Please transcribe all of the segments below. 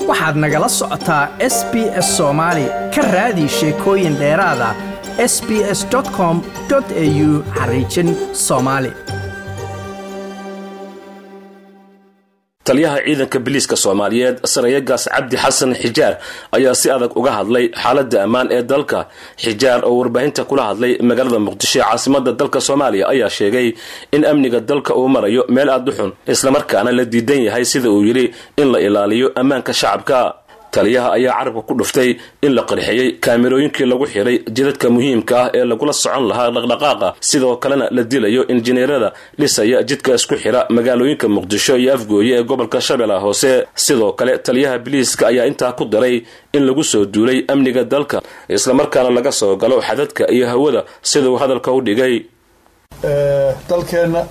waxaad nagala socotaa s b s soomaali ka raadi sheekooyin dheeraada s b s com au xariijin soomaali taliyaha ciidanka biliiska soomaaliyeed sarayagaas cabdi xasan xijaar ayaa si adag uga hadlay xaaladda ammaan ee dalka xijaar oo warbaahinta kula hadlay magaalada muqdisho ee caasimada dalka soomaaliya ayaa sheegay in amniga dalka uu marayo meel aada u xun islamarkaana la diidan yahay sida uu yidhi in la ilaaliyo ammaanka shacabka taliyaha ayaa carabka ku dhuftay in la qarxiyey kaamirooyinkii lagu xiray jidadka muhiimka ah ee lagula socon lahaa dhaqdhaqaaqa sidoo kalena la dilayo injineerada dhisaya jidka isku xira magaalooyinka muqdisho iyo afgooye ee gobolka shabeellaha hoose sidoo kale taliyaha biliiska ayaa intaa ku daray in lagu soo duulay amniga dalka islamarkaana laga soo galo xadadka iyo hawada siduu hadalka u dhigay dalkeenna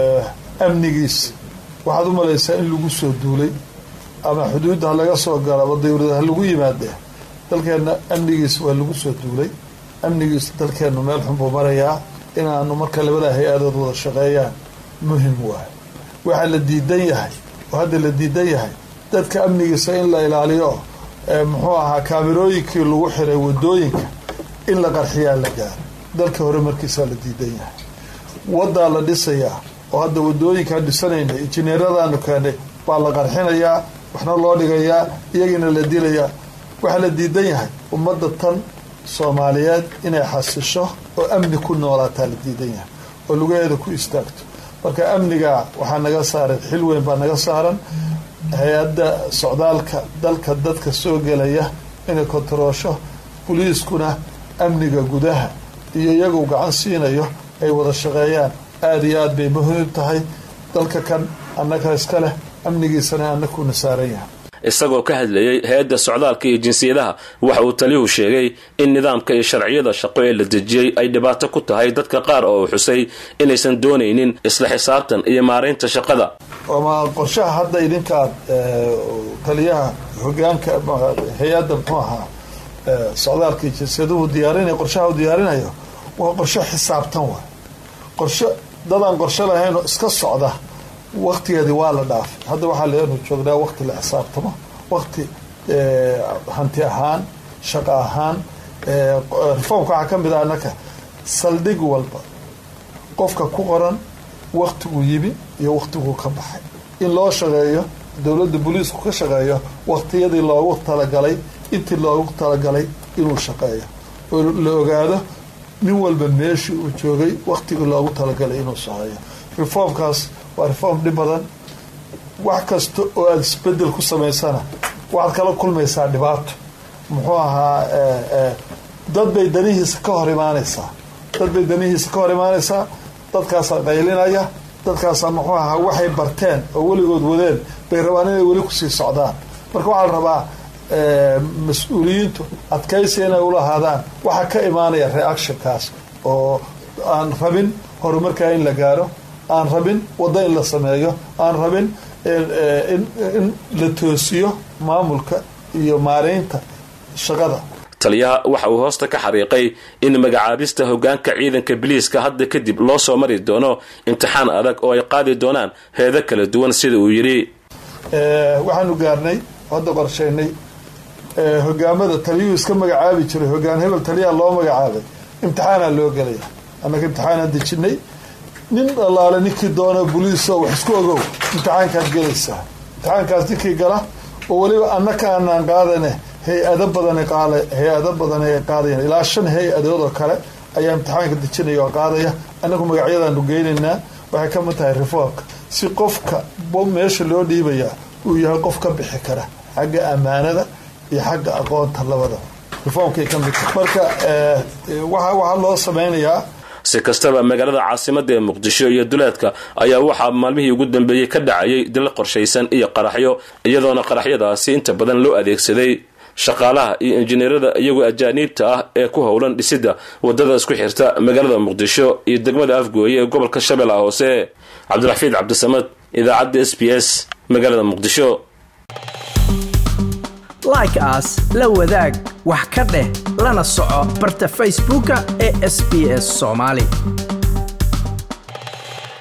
amnigiis waxaad u malaysaa in lagu soo duulay ama xuduudda ha laga soo galo ama dawlada ha lagu yimaadee dalkeenna amnigiis waa lagu soo duulay amnigiis dalkeennu meel xun buu marayaa inaanu marka labada hay-adood wada shaqeeyaan muhim waayo waxaa la diidan yahay oo hadda la diidan yahay dadka amnigiisa in la ilaaliyo muxuu ahaa kaamirooyinkii lagu xiray wadooyinka in la qarxiyaa la gaaro dalka hore markiisaa la diidan yahay wadaa la dhisayaa oo hadda wadooyinkaan dhisanayna injineeradaanu keenay baa la qarxinayaa waxna loo dhigayaa iyagiina la dilayaa waxaa la diidan yahay ummadda tan soomaaliyeed inay xasisho oo amni ku noolaataa la diidan yahay oo lugaheeda ku istaagto marka amniga waxaa naga saaran xil weyn baa naga saaran hay-adda socdaalka dalka dadka soo gelaya inay kontaroosho boliiskuna amniga gudaha iyo iyagu gacan siinayo ay wada shaqeeyaan aada iyo aad bay muhiim tahay dalka kan annaga iska leh amnigiisana annakuuna saaran yahay isagoo ka hadlayey hay-adda socdaalka iyo jinsiyadaha waxa uu taliyuhu sheegay in nidaamka iyo sharciyada shaqo ee la dejiyey ay dhibaato ku tahay dadka qaar oo uu xusay inaysan doonaynin isla xisaabtan iyo maaraynta shaqada ama qorshaha hadda idinkaad taliyaha hogaanka hay-adda muxuu ahaa socdaalka iyo jinsiyaduhu diyaarinay qorshaha u diyaarinayo waa qorsho xisaabtan waay qorsho dadaan qorsho lahaynoo iska socda waktigeedii waa la dhaafay hadda waxaa leenu joognaa wakti la xisaabtamo wakti hanti ahaan shaqo ahaan reformka waxaa ka mid ah annaka saldhig walba qofka ku qoran waktiguu yimi iyo waktiguu ka baxay in loo shaqeeyo dowladda booliisku ka shaqeeyo waktiyadii loogu talagalay intii loogu talagalay inuu shaqeeyo oo la ogaado nin walba meeshii uu joogay waktigii loogu talagalay inuu shaqeeyo reformkaas waa reform dhib badan wax kasta oo aada isbedel ku samaysana waxaad kala kulmaysaa dhibaato muxuu ahaa dad bay danihiisa ka hor imaanaysaa dad bay danihiisa ka hor imaanaysaa dadkaasaa qaylinaya dadkaasaa muxuu ahaa waxay barteen oo weligood wadeen bay rabaan inay weli kusii socdaan marka waxaa la rabaa mas-uuliyiintu adkaysi inay ulahaadaan waxaa ka imaanaya reactionkaas oo aan rabin horumarkaa in la gaaro aan rabin waddo in la sameeyo aan rabin in la toosiyo maamulka iyo maareynta shaqada taliyaha waxa uu hoosta ka xariiqay in magacaabista hogaanka ciidanka biliiska hadda kadib loo soo mari doono imtixaan adag oo ay qaadi doonaan heedo kala duwan sida uu yidhi waxaanu gaarnay hadda qorshaynay hogaamada taliyuhu iska magacaabi jiray hogaan hebel taliyaha loo magacaabay imtixaanaa loo gelaya annaga imtixaanaan dejinay nin allaale ninkii doona boliiso wax isku ogow imtixaankaad gelaysaa imtixaankaas ninkii gala oo weliba annaka aanaan qaadane hay-ado badan hay-ado badan ay qaadayaan ilaa shan hay-adood oo kale ayaa imtixaanka dejinaya oo qaadaya annagu magacyadaanu geynaynaa waxay ka mid tahay reformka si qofka meesha loo dhiibayaa uu yahay qof ka bixi kara xagga ammaanada iyo xagga aqoonta labadaba reformkay ka mid tahay marka waxaa loo sameynayaa si kastaba magaalada caasimada ee muqdisho iyo duleedka ayaa waxaa maalmihii ugu dambeeyey ka dhacayay dil qorshaysan iyo qaraxyo iyadoona qaraxyadaasi inta badan loo adeegsaday shaqaalaha iyo injineerada iyagoo ajaaniibta ah ee ku howlan dhisidda wadada isku xirta magaalada muqdisho iyo degmada afgooye ee gobolka shabeellaha hoose cabdiraxiid cabdisamad idaacadda s b s magaalada muqdisho like aas la wadaag wax ka dheh lana soco barta facebooka ee sb s soomaali